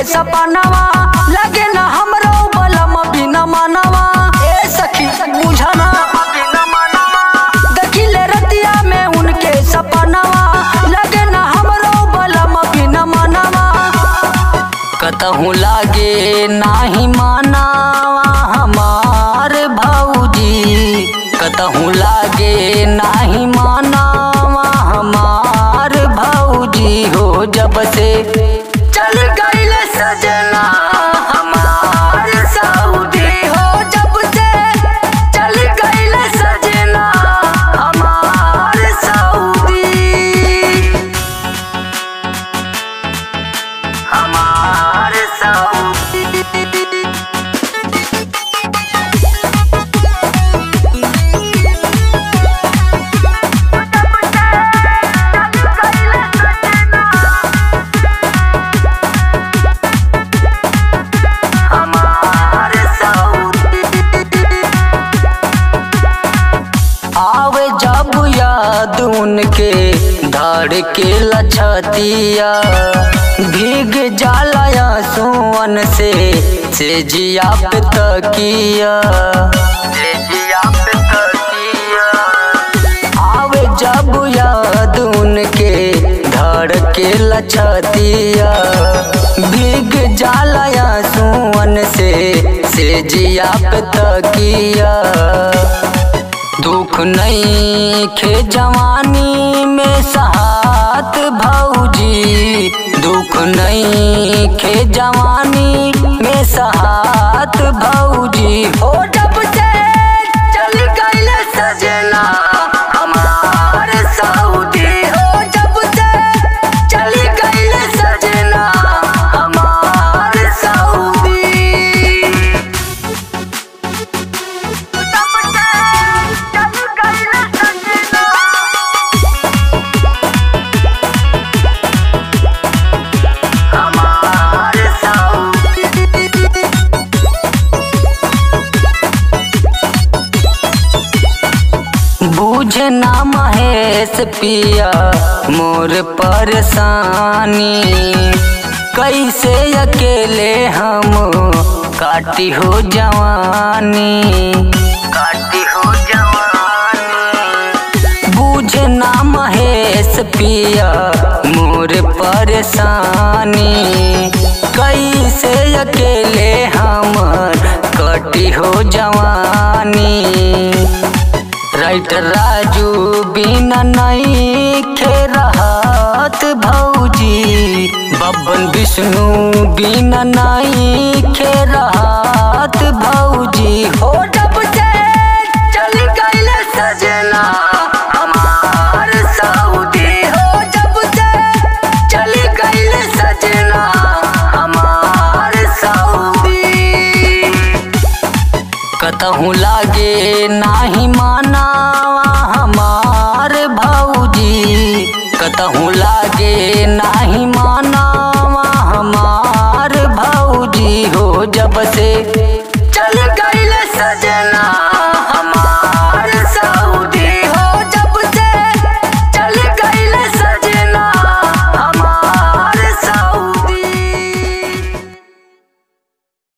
सपनवा लगे न हमरो बलम बिना मनवा ए सखी बुझना देखिले रतिया में उनके सपनवा लगे न हमरो बलम बिना मनवा कतहूँ लागे नाही मानावा हमार भौजी कतहूँ लागे नाही मानावा हमार भौजी हो जब से चल गईल सजना हमार सऊदी हो जब से चल गईल सजना हमार सऊदी हमार सऊदी हमार सऊदी आवे जब याद उनके धड़ के लछतिया भीग जाला सोन से से जिया पे तकिया से जिया पे तकिया आवे जब याद उनके धड़ के लछतिया भीग जाला सोन से से जिया पे तकिया दुख नहीं खे जवानी में साथ भौजी दुख नहीं खे जवानी में साथ भौजी हो जब से चल गईल सजना हमार सऊदी हो जब से चल गईल सजना हमार सऊदी हमार सऊदी बूझे ना महेश पिया मोर परेशानी कैसे अकेले हम काटी हो जवानी काटी हो जवानी बूझे ना महेश पिया मोर परेशानी कैसे अकेले हमर कटी हो जवानी राइटर राजू बिना नहीं खे रहत भौजी बबन विष्णु बिना नहीं खे रहत भौजी हो